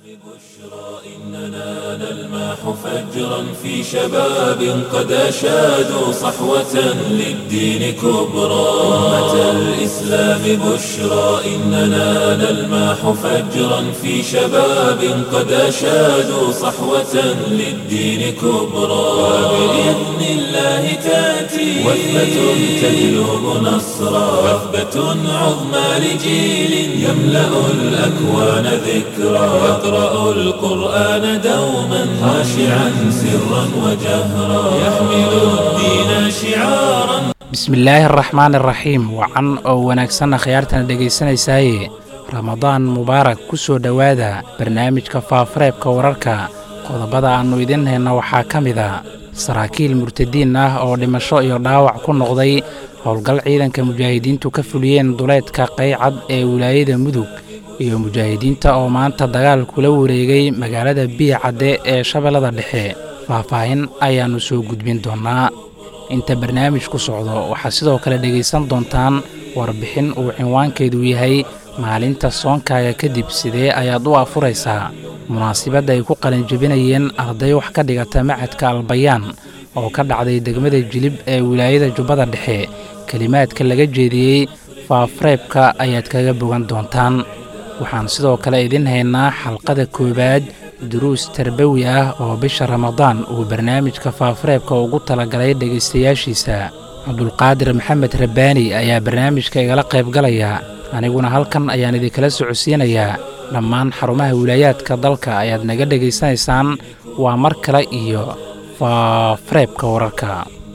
إننا نلمح فجرا في شباب قد أشادوا صحوة للدين كبرى أمة الإسلام بشرى إننا نلمح فجرا في شباب قد أشادوا صحوة للدين كبرى وبإذن الله تأتي وثبة تجلب نصرا وثبة عظمى لجيل يملأ الأكوان ذكرى يقرأ القرآن دوما خاشعا سرا وجهرا يحمل الدين شعارا bismillaahi araxmaan iraxiim wacan oo wanaagsanna khiyaartana dhegaysanaysaye ramadaan mubaarak ku soo dhowaada barnaamijka faafareebka wararka qodobada aannu idiin hayna waxaa ka mid a saraakiil murtadiin ah oo dhimasho iyo dhaawac ku noqday howlgal ciidanka mujaahidiintu ka fuliyeen duleedka qaycad ee wilaayada mudug iyo mujaahidiinta oo maanta dagaal kula wareegay magaalada biicadde ee shabeellada dhexe faahfaahin ayaannu soo gudbin doonnaa inta barnaamijku socdo waxaad sidoo kale dhegaysan doontaan warbixin uu cinwaankeedu yahay maalinta soonkaaga kadib sidee ayaad u afuraysaa munaasibadda ay ku qalinjebinayeen arday wax ka dhigata macadka albayaan oo ka dhacday degmada jilib ee wilaayada jubbada dhexe kelimaadka laga jeediyey faafareebka ayaad kaga bogan doontaan waxaan sidoo kale idin haynaa xalqada koowaad duruus tarbawi ah oo bisha ramadaan uu barnaamijka faafareebka ugu talagalay dhegaystayaashiisa cabdulqaadir maxamed rabbaani ayaa barnaamijka igala qaybgalaya aniguna halkan ayaan idinkala socodsiinayaa dhammaan xarumaha wilaayaadka dalka ayaad naga dhegaysanaysaan waa mar kale iyo faafareebka wararka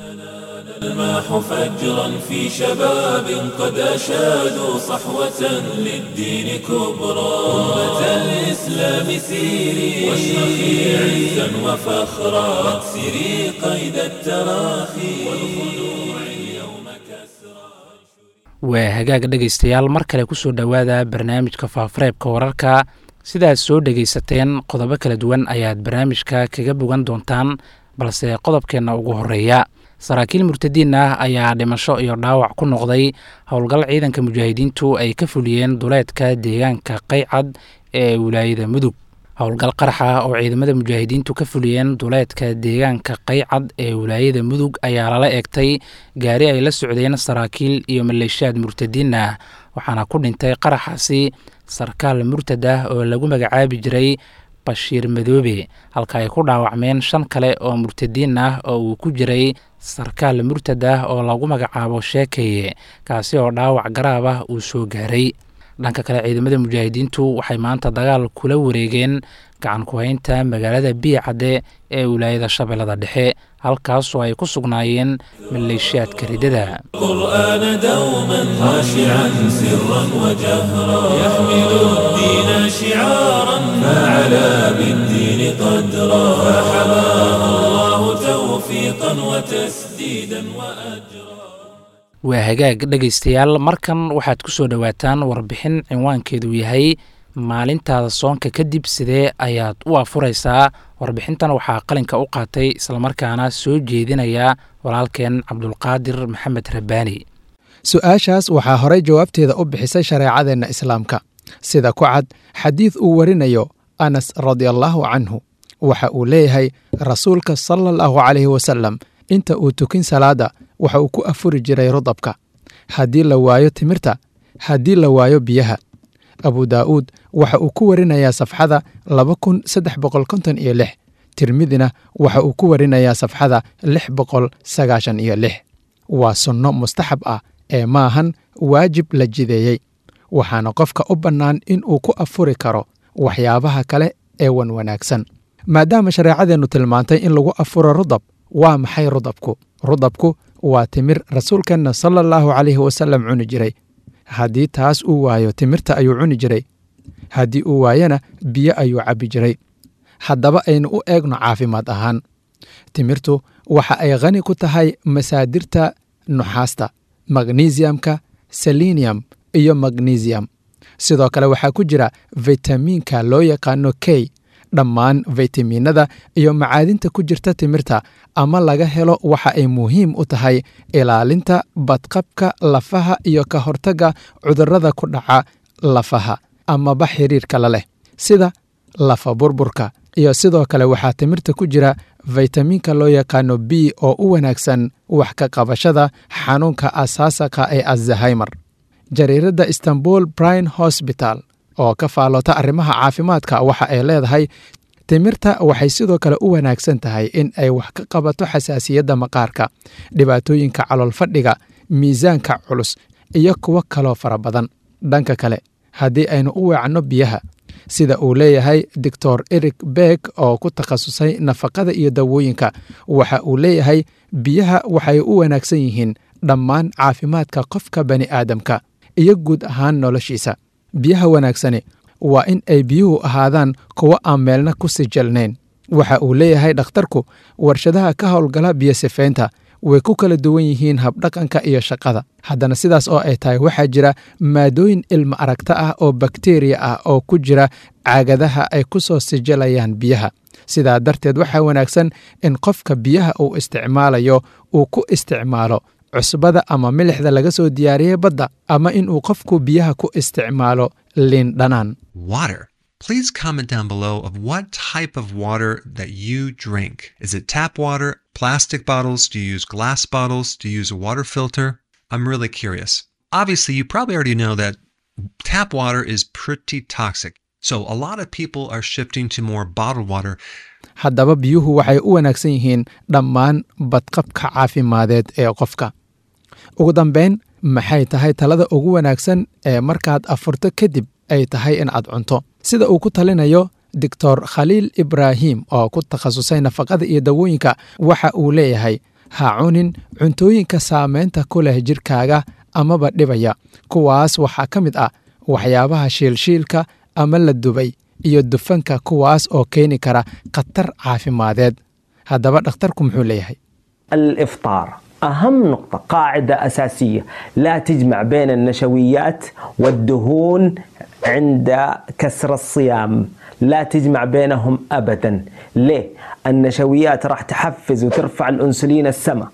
الماح فجرا في شباب قد أشادوا صحوة للدين كبرى أمة الإسلام سيري واشرخي عزا وفخرا واكسري قيد التراخي والخلوع اليوم كسرى waa hagaag dhegaystayaal mar kale ku soo dhowaada barnaamijka faafareebka wararka sidaad soo dhegaysateen qodobo kala duwan ayaad barnaamijka kaga bogan doontaan balse qodobkeenna ugu horreeya saraakiil murtadiin ah ayaa dhimasho iyo dhaawac ku noqday howlgal ciidanka mujaahidiintu ay ka fuliyeen duleedka deegaanka qaycad ee wilaayada mudug howlgal qarax ah oo ciidamada mujaahidiintu ka fuliyeen duleedka deegaanka qaycad ee wilaayada mudug ayaa lala eegtay gaari ay la socdeen saraakiil iyo maleeshiyaad murtadiin ah waxaana ku dhintay qaraxaasi sarkaal murtad ah oo lagu magacaabi jiray bashiir madoobe halka ay ku dhaawacmeen shan kale oo murtadiin ah oo uu ku jiray sarkaal murtad ah oo lagu magacaabo sheekeye kaasi oo dhaawac garaab ah uu soo gaaray dhanka kale ciidamada mujaahidiintu waxay maanta dagaal kula wareegeen gacan ku-haynta magaalada biicadde ee wilaayada shabeellada dhexe halkaasoo ay ku sugnaayeen maleeshiyaadka ridada القرآن دوما خاشعا سرا وجهرا يحمل الدين شعارا فعلى بالدين قدرا فحماه الله توفيقا وتسديدا وأجرا waa hagaag dhegaystayaal markan waxaad ku soo dhowaataan warbixin cinwaankeedu yahay maalintaada soonka kadib sidee ayaad u afuraysaa warbixintan waxaa qalinka u qaatay islamarkaana soo jeedinaya walaalkeen cabdulqaadir maxamed rabbaani su-aashaas waxaa horay jawaabteeda u bixisay shareecadeenna islaamka sida ku cad xadiid uu warinayo anas radiallaahu canhu waxa uu leeyahay rasuulka sala allahu calayhi wasalam inta uu tukin salaadda waxa uu ku afuri jiray rudabka haddii la waayo timirta haddii la waayo biyaha abu daa'uud waxa uu ku warinayaa safxada laba kun saddex boqol konton iyo lix tirmidina waxa uu ku warinayaa safxada lix boqol sagaashan iyo lix waa sunno mustaxab ah ee maahan waajib la jideeyey waxaana qofka u bannaan in uu ku afuri karo waxyaabaha kale ee wan wanaagsan maadaama shareecadeennu tilmaantay in lagu afuro rudab waa maxay rudabku rudabku waa timir rasuulkeenna sala allahu calayhi wasalam cuni jiray haddii taas uu waayo timirta ayuu cuni jiray haddii uu waayana biyo ayuu cabbi jiray haddaba aynu u eegno caafimaad ahaan timirtu waxa ay khani ku tahay masaadirta nuxaasta magnesiamka selenium iyo magnesium sidoo kale waxaa ku jira fitamiinka loo yaqaano k dhammaan faytamiinada iyo macaadinta ku jirta timirta ama laga helo waxa ay muhiim u tahay ilaalinta badqabka lafaha iyo ka hortagga cudurrada ku dhaca lafaha amaba xiriirka la leh sida lafa burburka iyo sidoo kale waxaa timirta ku jira faytamiinka loo yaqaano b oo u wanaagsan wax ka qabashada xanuunka asaasaqa ee azahaymer jariiradda istanbul brine hosbital oo ka faallota arrimaha caafimaadka waxa ay leedahay timirta waxay sidoo kale u wanaagsan tahay in ay wax ka qabato xasaasiyadda maqaarka dhibaatooyinka calool fadhiga miisaanka culus iyo kuwo kaloo fara badan dhanka kale haddii aynu u weecanno biyaha sida uu leeyahay doctor eric beck oo ku takhasusay nafaqada iyo dawooyinka waxa uu leeyahay biyaha waxay u wanaagsan yihiin dhammaan caafimaadka qofka bani aadamka iyo guud ahaan noloshiisa biyaha wanaagsani waa in ay biyuhu ahaadaan kuwo aan meelna ku sijalnayn waxa uu leeyahay dhakhtarku warshadaha ka howlgala biyo sifaynta way ku kala duwan yihiin habdhaqanka iyo shaqada haddana sidaas oo ay tahay waxaa jira maadooyin ilma aragta ah oo bakteriya ah oo ku jira caagadaha ay ku soo sijalayaan biyaha sidaa darteed waxaa wanaagsan in qofka biyaha uu isticmaalayo uu ku isticmaalo cusbada ama milixda laga soo diyaariyey badda ama inuu qofku biyaha ku isticmaalo liin dhanaan Water. Please comment down below of what type of water that you drink. Is it tap water, plastic bottles? Do you use glass bottles? Do you use a water filter? I'm really curious. Obviously, you probably already know that tap water is pretty toxic. So a lot of people are shifting to more bottled water. haddaba biyuhu waxay u wanaagsan yihiin dhammaan badqabka caafimadeed ee qofka ugu dambayn maxay tahay talada ugu wanaagsan ee markaad afurto kadib ay tahay in aad cunto sida uu ku talinayo doctor khaliil ibraahim oo ku takhasusay nafaqada iyo dawooyinka waxa uu leeyahay ha cunin cuntooyinka saameynta ku leh jirkaaga amaba dhibaya kuwaas waxaa ka mid ah waxyaabaha shiilshiilka ama la dubay iyo dufanka kuwaas oo keeni kara khatar caafimadeed haddaba dhakhtarku muxuu leeyahay الافطار اهم نقطه قاعده اساسيه لا تجمع بين النشويات والدهون عند كسر الصيام لا تجمع بينهم ابدا ليه النشويات راح تحفز وترفع الانسولين السماء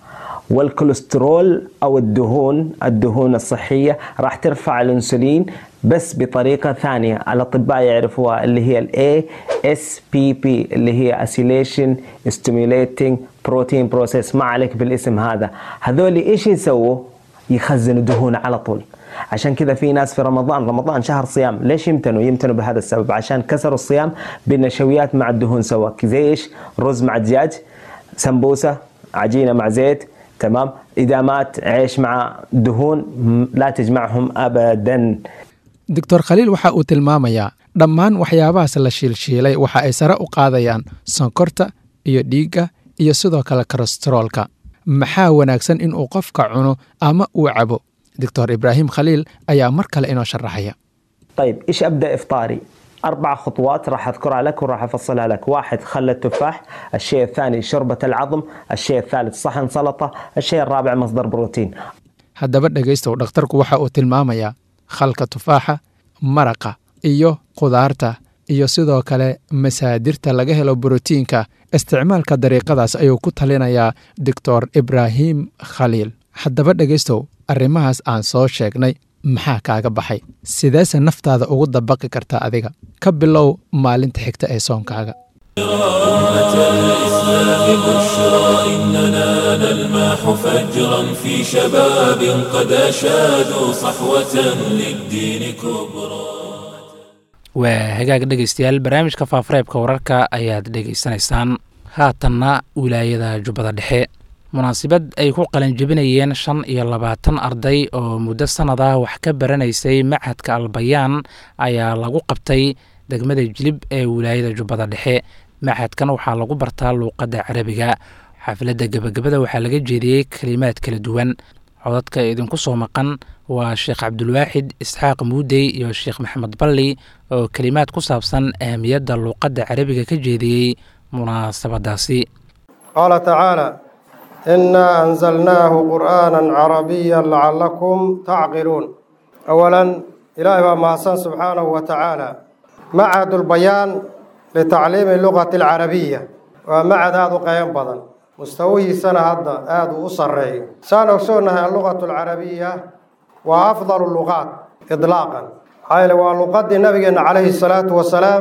والكوليسترول او الدهون الدهون الصحيه راح ترفع الانسولين بس بطريقه ثانيه الاطباء يعرفوها اللي هي الاي اس بي بي اللي هي اسيليشن ستيميوليتنج بروتين بروسيس ما عليك بالاسم هذا هذول ايش يسووا يخزنوا دهون على طول عشان كذا في ناس في رمضان رمضان شهر صيام ليش يمتنوا يمتنوا بهذا السبب عشان كسروا الصيام بالنشويات مع الدهون سوا زي ايش رز مع دجاج سمبوسه عجينه مع زيت تمام ادامات عيش مع دهون لا تجمعهم ابدا doctor khaliil waxa uu tilmaamayaa dhammaan waxyaabahaas la shiilshiilay waxa ay sare u qaadayaan sonkorta iyo dhiigga iyo sidoo kale kolesteroolka maxaa wanaagsan inuu qofka cuno ama uu cabo doctor ibraahim khaliil ayaa mar kale inoo sharaxaya طيب ايش ابدا افطاري؟ اربع خطوات راح اذكرها لك وراح افصلها لك، واحد خل التفاح، الشيء الثاني شوربه العظم، الشيء الثالث صحن سلطه، الشيء الرابع مصدر بروتين. haddaba dhegaystow dhakhtarku waxa uu tilmaamayaa khalka tufaaxa maraqa iyo khudaarta iyo sidoo kale masaadirta laga helo borotiinka isticmaalka dariiqadaas ayuu ku talinayaa doctor ibraahim khaliil haddaba dhegaystow arrimahaas aan soo sheegnay maxaa kaaga baxay sideese naftaada ugu dabaqi kartaa adiga ka bilow maalinta xigta ee soonkaaga أمة الإسلام بشرى إننا نلمح فجرا في شباب قد أشادوا صحوة للدين كبرى waa hagaag dhegaystayaal barnaamijka faafareebka wararka ayaad dhegaysanaysaan haatanna wilaayada jubbada dhexe munaasabad ay ku qalanjebinayeen shan iyo labaatan arday oo muddo sannad ah wax ka baranaysay machadka albayaan ayaa lagu qabtay degmada jilib ee wilaayada jubbada dhexe machadkan waxaa lagu bartaa luuqadda carabiga xafladda gebagabada waxaa laga jeediyey kelimaad kala duwan codadka idinku soo maqan waa sheekh cabdulwaaxid isxaaq muudey iyo sheekh maxamed balli oo kelimaad ku saabsan ahamiyadda luuqadda carabiga ka jeediyey munaasabadaasi قال تعالى إنا أنزلناه قرآنا عربيا لعلكم تعقلون أولا إلهي ما سبحانه وتعالى معهد البيان لتعليم اللغة العربية ومعهد هذا قيم بدن مستويه سنة هذا هذا أصري سنة وسنة اللغة العربية وأفضل اللغات إطلاقا هاي لو لغة النبي عليه الصلاة والسلام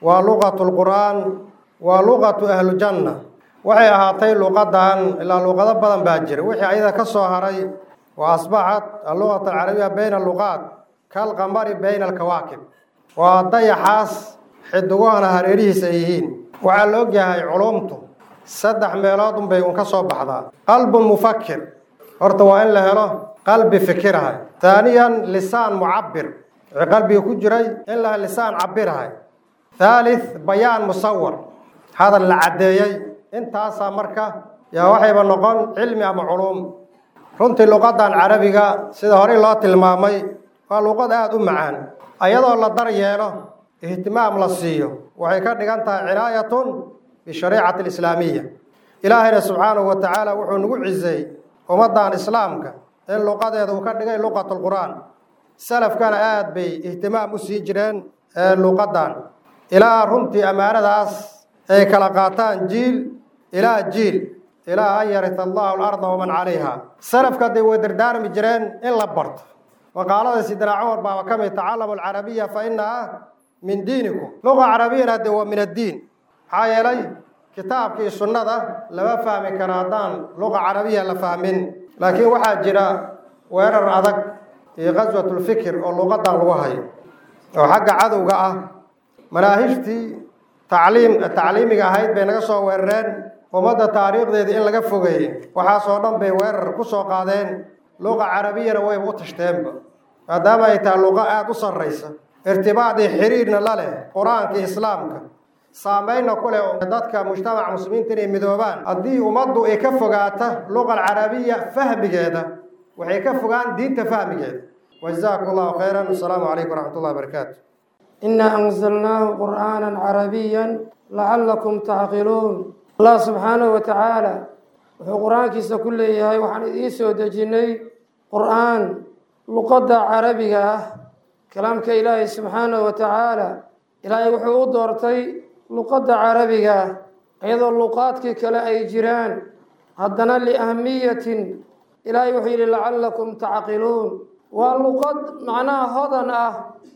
waa luqatu lqur'aan waa luqatu ahlujanna waxay ahaatay luqadan ilaa luqado badan baa jira wixii ayada ka soo haray wa asbaxat alluqat alcarabiya bayna aluqaat kalqamari bayna alkawaakib waa dayaxaas xidiguhana hareerihiisa ay yihiin waxaa la ogyahay culumtu saddex meelood unbay un ka soo baxdaa qalbun mufakir horta waa in la helo qalbi fikirahay taaniyan lisaan mucabir wixii qalbiga ku jiray in la lisaan cabirahay thalith bayaan musawar hadal la caddeeyey intaasaa marka yaa waxayba noqon cilmi ama culuum runtii luqadan carabiga sida horey loo tilmaamay waa luqad aada u macaan ayadoo la dar yeelo ihtimaam la siiyo waxay ka dhigan tahay cinaayatun bishariicati alislaamiya ilaahayna subxaanahu wa tacaala wuxuu nagu ciseey ummaddan islaamka in luqadeeda uu ka dhigay luqatu lqur'aan salafkana aada bay ihtimaam u sii jireen luqadan ilaa runtii ammaanadaas ay kala qaataan jiil ilaa jiil ilaa an yarita allahu alarda waman calayha salafka hadday way dardaarmi jireen in la barto maqaalada sidina cumar baaba ka mid tacallamu alcarabiya fa inaha min diinikum luqa carabiyana de waa min addiin maxaa yeelay kitaabka iyo sunnada lama fahmi karo haddaan luqa carabiya la fahmin laakiin waxaa jira weerar adag iyo qaswatulfikir oo luqadan lagu hayo oo xagga cadowga ah manaahijtii tacliim tacliimiga ahayd bay naga soo weerareen ummadda taariikhdeedii in laga fogeeyey waxaasoo dhan bay weerar ku soo qaadeen luqa carabiyana wayba u tashteenba maadaama ay tahay luqa aada u sarraysa irtibaadii xiriirna la leh qur-aanka islaamka saameynna ku leh dadka mujtamaca muslimiinta inay midoobaan haddii ummaddu ay ka fogaata luqa alcarabiya fahmigeeda waxay ka fogaan diinta fahmigeeda wajazaakum allahu khayran asalaamu calaykum waraxmat ullahi barakaatu إنا أنزلناه قرآنا عربيا لعلكم تعقلون الله سبحانه وتعالى wuxuu qur-aankiisa ku leeyahay waxaan idiin soo dejinay qur-aan luqadda carabiga ah kalaamka ilaahay subxaanahu wa tacaala ilaahay wuxuu u doortay luqadda carabiga ah iyadoo luqaadkii kale ay jiraan haddana liahmiyatin ilaahay wuxuu yidhi lacallakum tacqiluun waa luqad macnaha hodan ah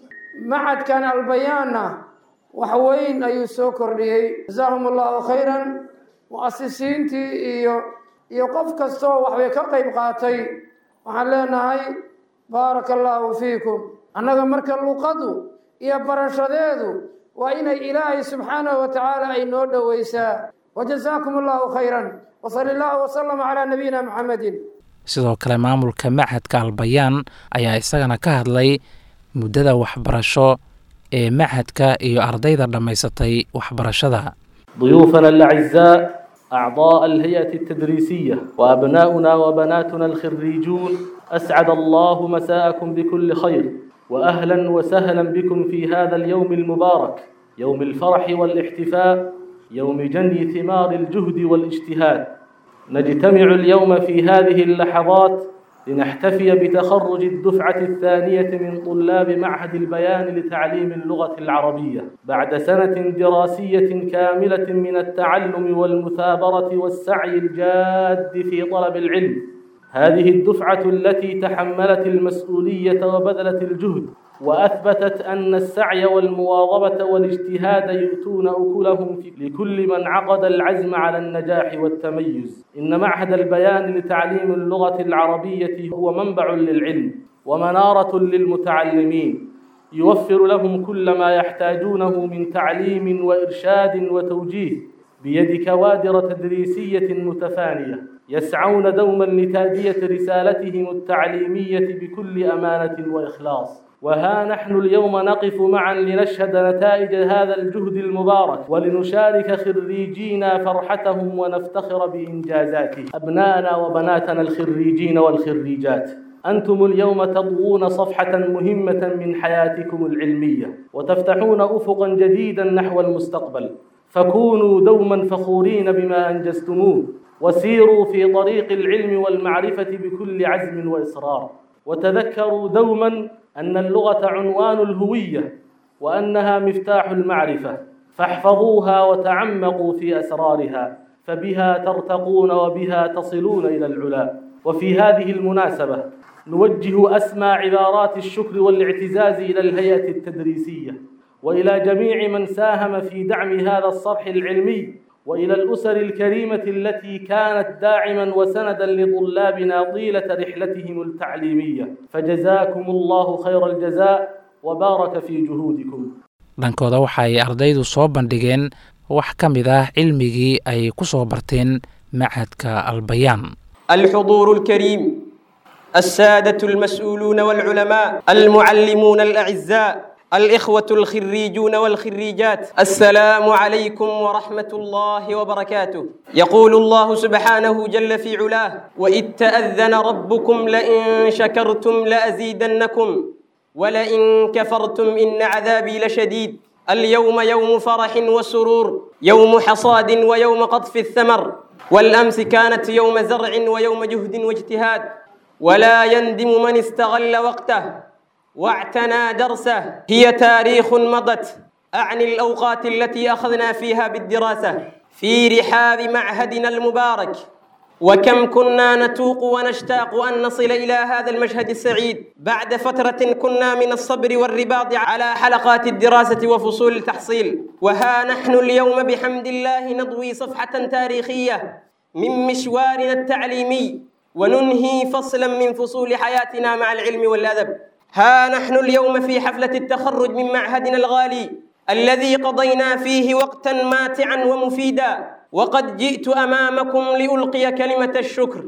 macadkan albayaanna wax weyn ayuu soo kordhiyey jazaahum allahu khayran mu'asisiintii iyo iyo qof kastoo waxbay ka qayb qaatay waxaan leenahay baaraka allaahu fiikum annaga marka luqadu iyo barashadeedu waa inay ilaahay subxaanahu wa tacaala ay noo dhoweysaa wajazaakum allahu khayran wasali allahu wasalama calaa nabiyina maxamedin sidoo kale maamulka machadka albayaan ayaa isagana ka hadlay muddada waxbarasho ee machadka iyo ardayda dhammaysatay waxbarashada ضيوفنا الأعزاء أعضاء الهيئة التدريسية وأبناؤنا وبناتنا الخريجون أسعد الله مساءكم بكل خير وأهلا وسهلا بكم في هذا اليوم المبارك يوم الفرح والاحتفاء يوم جني ثمار الجهد والاجتهاد نجتمع اليوم في هذه اللحظات لنحتفي بتخرج الدفعة الثانية من طلاب معهد البيان لتعليم اللغة العربية بعد سنة دراسية كاملة من التعلم والمثابرة والسعي الجاد في طلب العلم هذه الدفعة التي تحملت المسؤولية وبذلت الجهد وأثبتت أن السعي والمواظبة والاجتهاد يؤتون أكلهم لكل من عقد العزم على النجاح والتميز إن معهد البيان لتعليم اللغة العربية هو منبع للعلم ومنارة للمتعلمين يوفر لهم كل ما يحتاجونه من تعليم وإرشاد وتوجيه بيد كوادر تدريسية متفانية يسعون دوما لتادية رسالتهم التعليمية بكل أمانة وإخلاص وها نحن اليوم نقف معا لنشهد نتائج هذا الجهد المبارك ولنشارك خريجينا فرحتهم ونفتخر بإنجازاتهم أبناءنا وبناتنا الخريجين والخريجات أنتم اليوم تضوون صفحة مهمة من حياتكم العلمية وتفتحون أفقا جديدا نحو المستقبل فكونوا دوما فخورين بما أنجزتموه وسيروا في طريق العلم والمعرفة بكل عزم وإصرار وتذكروا دوما أن اللغة عنوان الهوية وأنها مفتاح المعرفة فاحفظوها وتعمقوا في أسرارها فبها ترتقون وبها تصلون إلى العلا وفي هذه المناسبة نوجه أسمى عبارات الشكر والاعتزاز إلى الهيئة التدريسية وإلى جميع من ساهم في دعم هذا الصرح العلمي وإلى الأسر الكريمة التي كانت داعما وسندا لطلابنا طيلة رحلتهم التعليمية فجزاكم الله خير الجزاء وبارك في جهودكم dhankooda waxa ay ardaydu soo bandhigeen wax ka mid ah cilmigii ay ku soo barteen machadka albayaan الحضور الكريم السادة المسؤولون والعلماء المعلمون الأعزاء الإخوة الخريجون والخريجات السلام عليكم ورحمة الله وبركاته يقول الله سبحانه جل في علاه وإذ تأذن ربكم لئن شكرتم لأزيدنكم ولئن كفرتم إن عذابي لشديد اليوم يوم فرح وسرور يوم حصاد ويوم قطف الثمر والأمس كانت يوم زرع ويوم جهد واجتهاد ولا يندم من استغل وقته واعتنى درسه هي تاريخ مضت أعني الأوقات التي أخذنا فيها بالدراسة في رحاب معهدنا المبارك وكم كنا نتوق ونشتاق أن نصل إلى هذا المشهد السعيد بعد فترة كنا من الصبر والرباط على حلقات الدراسة وفصول التحصيل وها نحن اليوم بحمد الله نضوي صفحة تاريخية من مشوارنا التعليمي وننهي فصلا من فصول حياتنا مع العلم والأدب ها نحن اليوم في حفلة التخرج من معهدنا الغالي الذي قضينا فيه وقتا ماتعا ومفيدا وقد جئت أمامكم لألقي كلمة الشكر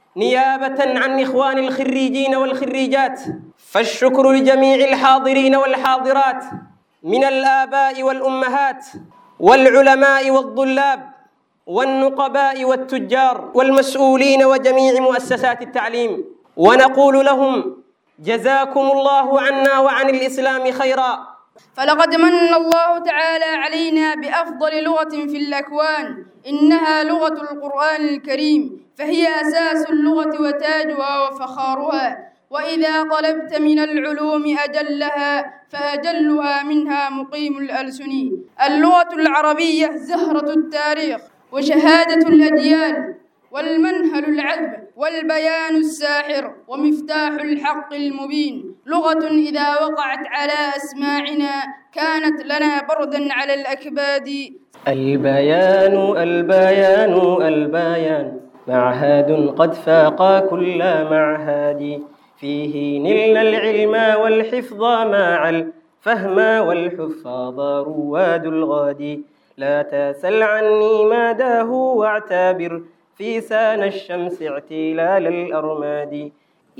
نيابة عن إخوان الخريجين والخريجات فالشكر لجميع الحاضرين والحاضرات من الآباء والأمهات والعلماء والطلاب والنقباء والتجار والمسؤولين وجميع مؤسسات التعليم ونقول لهم جزاكم الله عنا وعن الإسلام خيرا فلقد من الله تعالى علينا بأفضل لغة في الأكوان إنها لغة القرآن الكريم فهي أساس اللغة وتاجها وفخارها وإذا طلبت من العلوم أجلها فأجلها منها مقيم الألسن اللغة العربية زهرة التاريخ وشهادة الأديان والمنهل العذب والبيان الساحر ومفتاح الحق المبين لغة إذا وقعت على أسماعنا كانت لنا بردا على الأكباد البيان البيان البيان معهد قد فاق كل معهد فيه نلنا العلم والحفظ مع الفهم والحفاظ رواد الغد لا تسل عني مداه واعتبر في سان الشمس اعتلال الأرماد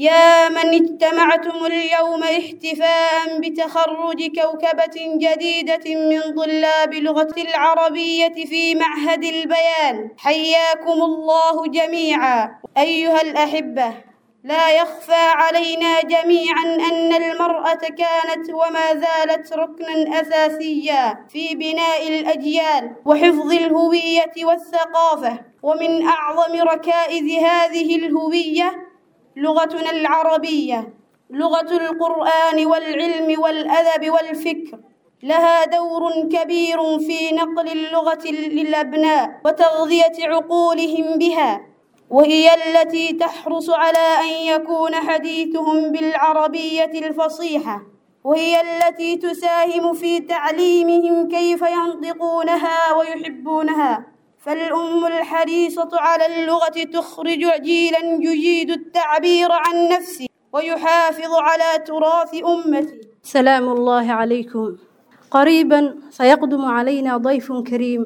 يا من اجتمعتم اليوم احتفاء بتخرج كوكبة جديدة من طلاب لغة العربية في معهد البيان حياكم الله جميعا أيها الأحبة لا يخفى علينا جميعا أن المرأة كانت وما زالت ركنا أساسيا في بناء الأجيال وحفظ الهوية والثقافة ومن أعظم ركائز هذه الهوية لغتنا العربية لغة القرآن والعلم والأدب والفكر لها دور كبير في نقل اللغة للأبناء وتغذية عقولهم بها وهي التي تحرص على أن يكون حديثهم بالعربية الفصيحة وهي التي تساهم في تعليمهم كيف ينطقونها ويحبونها فالأم الحريصة على اللغة تخرج جيلا يجيد التعبير عن نفسه ويحافظ على تراث أمته سلام الله عليكم قريبا سيقدم علينا ضيف كريم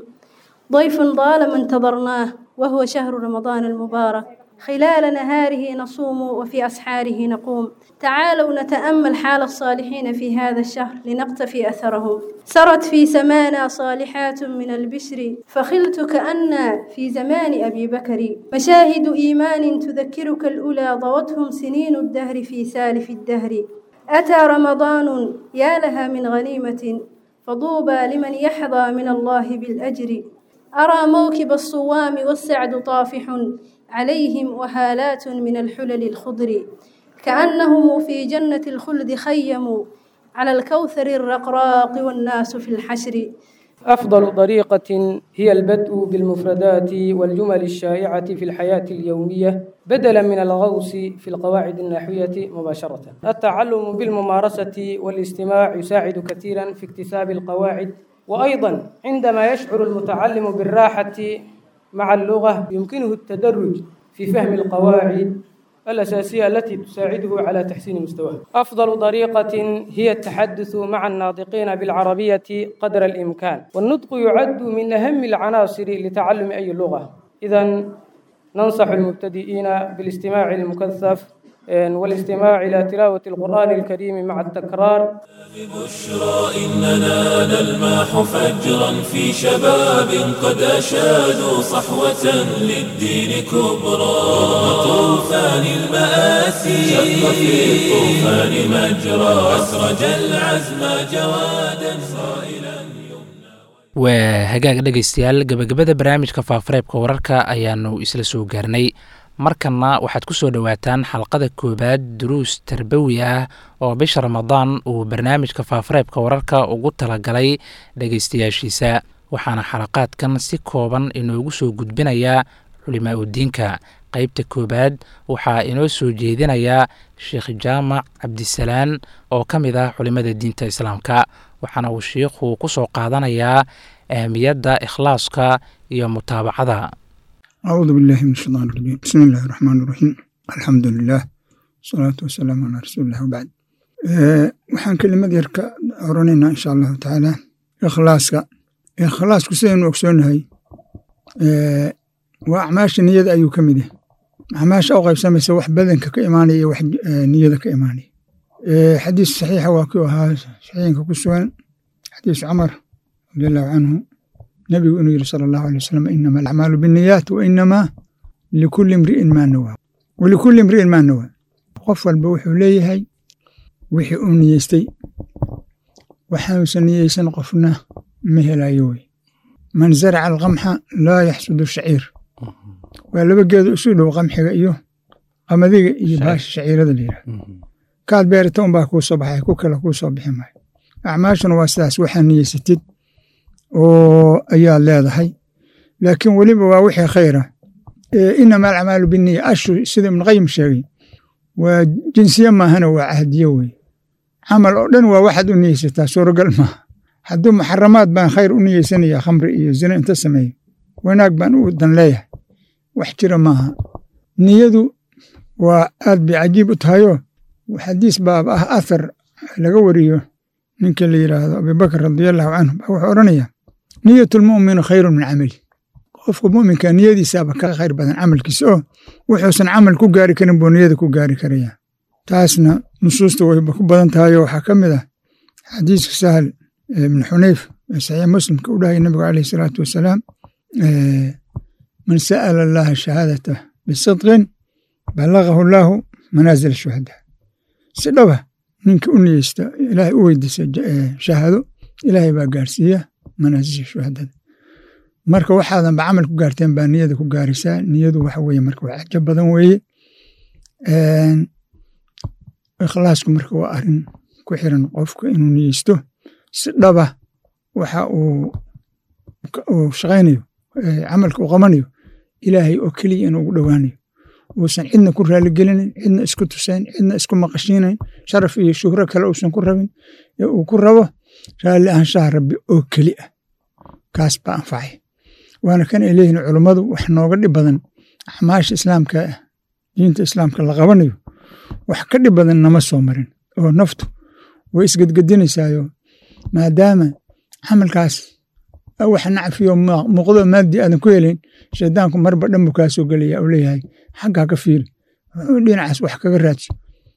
ضيف طالما انتظرناه وهو شهر رمضان المبارك خلال نهاره نصوم وفي أسحاره نقوم تعالوا نتأمل حال الصالحين في هذا الشهر لنقتفي أثرهم سرت في سمانا صالحات من البشر فخلت كأن في زمان أبي بكر مشاهد إيمان تذكرك الأولى ضوتهم سنين الدهر في سالف الدهر أتى رمضان يا لها من غنيمة فطوبى لمن يحظى من الله بالأجر أرى موكب الصوام والسعد طافح عليهم وهالات من الحلل الخضر كأنهم في جنة الخلد خيموا على الكوثر الرقراق والناس في الحشر أفضل طريقة هي البدء بالمفردات والجمل الشائعة في الحياة اليومية بدلا من الغوص في القواعد النحوية مباشرة التعلم بالممارسة والاستماع يساعد كثيرا في اكتساب القواعد وأيضا عندما يشعر المتعلم بالراحة مع اللغة يمكنه التدرج في فهم القواعد الأساسية التي تساعده على تحسين مستواه أفضل طريقة هي التحدث مع الناطقين بالعربية قدر الإمكان والنطق يعد من أهم العناصر لتعلم أي لغة إذا ننصح المبتدئين بالاستماع المكثف والاستماع إلى تلاوة القرآن الكريم مع التكرار بشرى إننا نلمح فجرا في شباب قد أشادوا صحوة للدين كبرى رغم طوفان المآسي شق في الطوفان مجرى أسرج العزم جوادا صائلا waa hagaag dhegaystayaal gebagabada barnaamijka faafareebka wararka ayaanu isla soo gaarnay markanna waxaad ku soo dhowaataan xalqada koowaad duruus tarbawi ah oo bisha ramadaan uu barnaamijka faafareebka wararka ugu talagalay dhegaystayaashiisa waxaana xalaqaadkan si kooban inoogu soo gudbinayaa culimaa udiinka qeybta koowaad waxaa inoo soo jeedinayaa sheekh jaamac cabdisalaan oo ka mid ah culimada diinta islaamka waxaana uu shiikhu ku soo qaadanayaa ahmiyadda ikhlaaska iyo mutaabacada أعوذ بالله من الشيطان الرجيم بسم الله الرحمن الرحيم الحمد لله والصلاة والسلام على رسول الله وبعد waxaan kelimad yar ka oranaynaa insha allahu tacaala ikhlaaska ikhlaasku sidaynu ogsoonahay waa acmaasha niyada ayuu ka mid yahay acmaasha u qaybsamaysa wax badanka ka imaanaya iyo wax niyada ka imaanaya xadiis saxiixa waa kuu ahaa saxiixinka ku sugan xadiis cumar radiallahu canhu nabigu inuu yiri sala allahu alay wasalam inama alacmaalu binniyaat wa inamaa likulli imri'in maa nawaa walikulli imri'in maa nawaa qof walba wuxuu leeyahay wixii uu niyeystay waxaanuusan niyeysan qofna ma helayo wey man zaraca alqamxa laa yaxsudu shaciir waa laba geedo isu dhow qamxiga iyo qamadiga iyo baasha shaciirada la yidhahdo kaad beerata unbaa kuu soo baxay ku kale kuu soo bixi maayo acmaashuna waa sidaas waxaa niyeysatid oo ayaad leedahay laakiin weliba waa wixii khayra inama alacmaalu biniya ashu sida ibnuqayim sheegay waa jinsiye maahana waa cahdiye wey camal oo dhan waa waxaad u niyeysataa suuragal maaha hadduu muxaramaad baan khayr u niyeysanaya khamri iyo zina inta sameeyo wanaag baan u dan leeyahay wax jira maaha niyadu waa aad bay cajiib u tahayoo xadiis baab ah athar laga wariyo ninka la yidhaahdo abubakr radiallahu canhu baa wuxuu odhanaya niyat lmu'minu khayrun min camali qofka mu'minka niyadiisaaba ka khayr badan camalkiisa oo wuxuusan camal ku gaari karin buu niyada ku gaari karaya taasna nusuusta wayba ku badan tahayo waxaa ka mid ah xadiiska sahal ibn xunayf ee saxiix muslimka u dhahaya nabigu caleyh salaatu wasalaam man sa'ala allaha shahaadata bisidqin balagahu llaahu manaazil shuhada si dhaba ninka u niyeysta ilaahay u weydiisa shahaado ilaahay baa gaarsiiya manaasisha shuhadada marka waxaadanba camal ku gaarteen baa niyada ku gaarisaa niyadu waxa weye marka waa cajo badan weeye ikhlaasku marka waa arin ku xiran qofka inuu niyeysto si dhaba waxa uu shaqaynayo camalka uu qabanayo ilaahay oo keliya inuu ugu dhowaanayo uusan cidna ku raaligelinin cidna isku tusayn cidna isku maqashiinayn sharaf iyo shuhro kale uusan ku rabin ee uu ku rabo raalli ahaanshaha rabbi oo keli ah kaas baa anfacay waana kan ay leeyihin culummadu wax nooga dhib badan acmaasha islaamka ah diinta islaamka la qabanayo wax ka dhib badan nama soo marin oo naftu way isgedgedinaysaayo maadaama camalkaas wax nacfiyo muuqdo maadi aadan ku helayn shaydaanku marba dhan buu kaa soo gelaya uu leeyahay xaggaa ka fiiri dhinacaas wax kaga raadso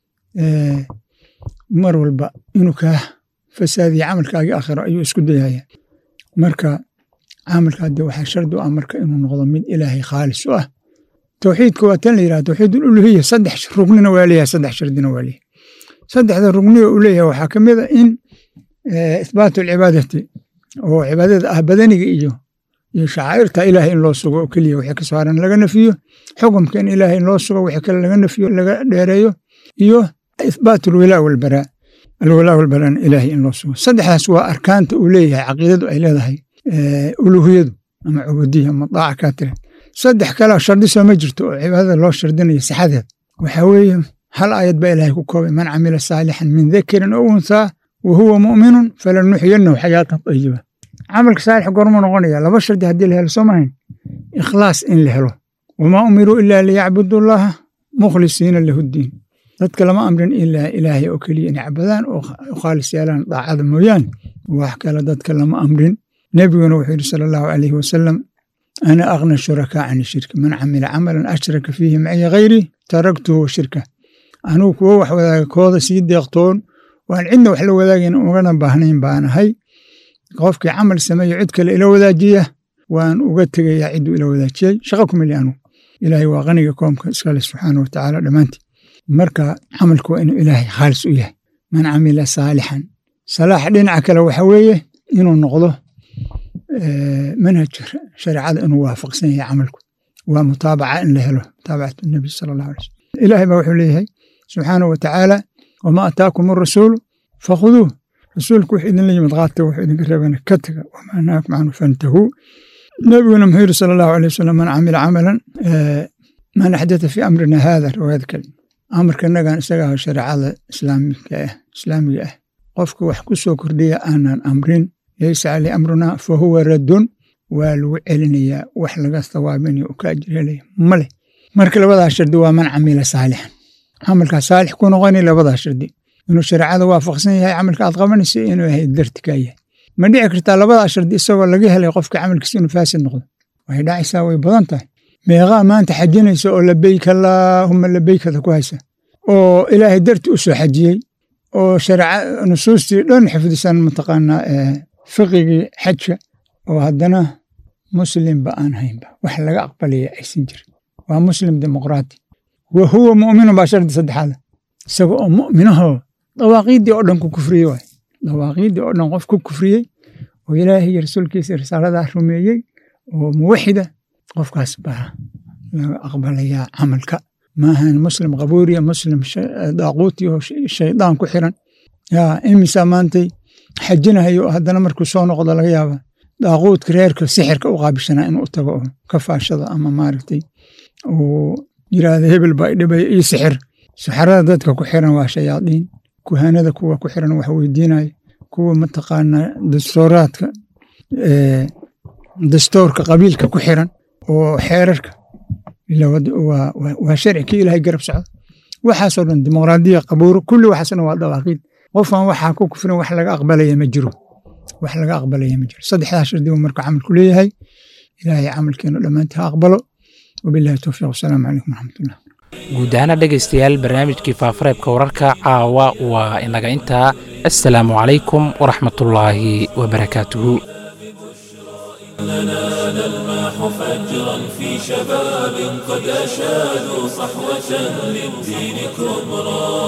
mar walba inuu kaa fasaadiya camalkaagii aakhiro ayuu isku dayaya marka camalkaa dee waxaa shardi u ah marka inuu noqdo mid ilaahay khaalis u ah towxiidka waa tan la yidhaha towxiid uluhiya saddex rugnina waa leeyahay saddex shardina waa leeyahay saddexda rugniga uu leeyahay waxaa ka mid a in ithbaatu alcibaadati oo cibaadada ah badaniga iyo iyo shacaa'irta ilaahay in loo sugo oo keliya wixii ka saaran laga nafiyo xukumka in ilaahay in loo sugo wixii kale laga nafiyo laga dheereeyo iyo ithbaatu alwilaa walbaraa alwalaa walbaraan ilaahay in loo sugo saddexdaas waa arkaanta uu leeyahay caqiidadu ay leedahay uluhiyadu ama cubudiya ama daaca kaa tira saddex kaleo shardi soo ma jirto oo cibaadada loo shardinayo sixadeed waxaa weeye hal aayad baa ilaahay ku koobay man camila saalixan min dakarin oo unthaa wa huwa mu'minun falanuxyanahu xayaatan tayiba camalka saalix goormuu noqonaya laba shardi haddii la helo soo maahayn ikhlaas in la helo wamaa umiruu ilaa liyacbudu llaha mukhlisiina lahu ddiin dadka lama amrin ilaa ilaahay oo keliya inay cabadaan oo khaalis yeelaan daacada mooyaane wax kale dadka lama amrin nebiguna wuxuu yidhi sala allahu calayhi wasalam ana akhna shurakaa can shirki man camila camalan ashraka fiihi maciya hayri taraktuhu wa shirka anugu kuwo wax wadaaga kooda sii deeqtoon waan cidna wax la wadaagayn ugana baahnayn baan ahay qofkii camal sameeyo cid kale ila wadaajiya waan uga tegayaa cidduu ila wadaajiyey shaqa ku mili anugu ilaahay waa qaniga koomka iskale subxaana wa tacaala dhammaantii marka camalku waa inuu ilaahay khaalis u yahay man camila saalixan salaax dhinaca kale waxa weeye inuu noqdo manhaj shareecada inuu waafaqsan yahay camalku waa mutaabaca in la helo mutaabacatu nabi sala allahu alay sallam ilaahay baa wuxuu leeyahay subxaanahu wa tacaala wamaa ataakum arasuulu fakhuduuh rasuulku wuxuu idinla yimid qaata wuxuu idinka reebana ka taga wamaa nahaakum canhu fantahuu nabiguna muxuu yiri sala allahu alay wasalam man camila camalan man axdata fi amrina haada riwaayad kale amarka nagan isaga ah shareecada islaamika ah islaamiga ah qofka wax ku soo kordhiya aanan amrin laysa caley amruna fa huwa raddun waa lagu celinayaa wax laga sawaabinayo u ka ajir helaya male marka labadaa shardi waa man camila saalixan camalkaa saalix ku noqoni labadaa shardi inuu shareecada waafaqsan yahay camalka aad qabanayso inuu yahay dartikaa yahay ma dhici kartaa labadaa shardi isagoo laga helay qofka camalkiisa inuu faasid noqdo waxay dhacaysaa way badan tahay meeqaa maanta xajinaysa oo labeyk allaahuma labeykada ku haysa oo ilaahay darti u soo xajiyey oo shareeca nusuustii dhan xifdisan mataqaanaa fiqigii xajka oo haddana muslimba aan haynba wax laga aqbalaya aysan jirin waa muslim dimuqraati wa huwa mu'minun baa shardi saddexaada isaga oo mu'minahoo dawaaqiiddii oo dhan ku kufriyey waay dawaaqiiddii oo dhan qof ku kufriyey oo ilaahay iyo rasuulkiisa risaaladaa rumeeyey oo muwaxida qofkaas baa laga aqbalayaa camalka maahan muslim qabuuriya muslim daaquuti oo shaydaan ku xiran yaa imisa maantay xajinahayo haddana markuu soo noqdo laga yaaba daaquudka reerka sixirka u qaabishanaa inuu tago oo ka faashado ama maaragtay uu yiraahdo hebel baa idhibaya ii sixir sixirada dadka ku xiran waa shayaadiin kuhanada kuwa ku xiran wax weydiinaya kuwa mataqaanaa dastooraadka dastoorka qabiilka ku xiran oo xeerarka waa sharci kii ilaahay garab socdo waxaasoo dhan dimuqraadiya qabuuro kulli waxaasoo dhan waa dawaaqiid qofan waxaa ku kufrin wax laga aqbalaya ma jiro wax laga aqbalaya ma jiro saddexdaa shardi buu marka camalku leeyahay ilaahay camalkeenu dhammaantii ha aqbalo wabillahi towfiiq wasalaamu calaykum waraxmatullah guud ahaana dhegaystayaal barnaamijkii faafareebka wararka caawa waa inaga intaa assalaamu calaykum waraxmatullaahi wabarakaatuhu لنا نلمح فجرا في شباب قد أشادوا صحوة للدين كبرى